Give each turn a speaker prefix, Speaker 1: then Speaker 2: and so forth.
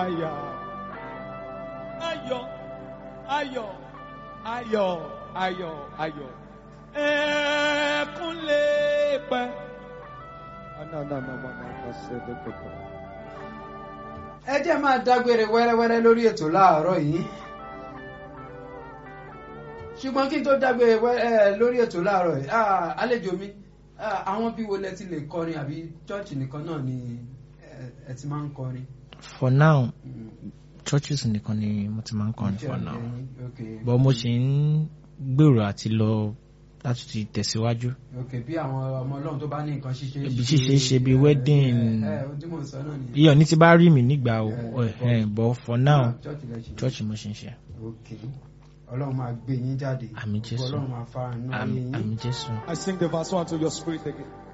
Speaker 1: àyà. Ayọ̀, ayọ̀, ayọ̀, ayọ̀, ayọ̀. Ẹ̀ẹ̀kún lè pẹ́.
Speaker 2: ẹ jẹ́ máa dágbére wẹ́rẹ́wẹ́rẹ́ lórí ètò láàárọ̀ yìí ṣùgbọ́n kí n tó dágbére wẹ́rẹ́ lórí ètò láàárọ̀ yìí ah, àlejò mi ah, àwọn bí wo lẹ ti lè kọrin àbí chọ́ọ̀chì nìkan náà ni ẹ- ẹ ti máa ń kọrin.
Speaker 3: for now
Speaker 2: Mm,
Speaker 3: churches nìkan ni mo ti máa ń kọrin for
Speaker 2: church
Speaker 3: now
Speaker 2: ẹ̀yin, okay.
Speaker 3: but mo ṣì ń gbèrò àti lọ láti ti tẹ̀síwájú
Speaker 2: ok bí àwọn ọmọ ọlọ́run tó bá ní nǹkan ṣíṣe
Speaker 3: Ibi ṣíṣe ṣe bí wedding.
Speaker 2: ẹ ẹ ojú mò ń sọ náà nìyẹn.
Speaker 3: iyọ̀ ní ti bá rí mi nígbà o
Speaker 2: Yeah,
Speaker 3: eh, but for now
Speaker 2: Ah, church lẹ ṣe.
Speaker 3: church mo ṣe ń ṣe
Speaker 2: ok ọlọ́run máa gbé yín jáde
Speaker 3: Àmín Jésù.
Speaker 2: ọlọ́run máa fara nù ayé
Speaker 3: àmì
Speaker 2: yín.
Speaker 3: àmì jésù.
Speaker 1: I sing the verse one to your spirit again.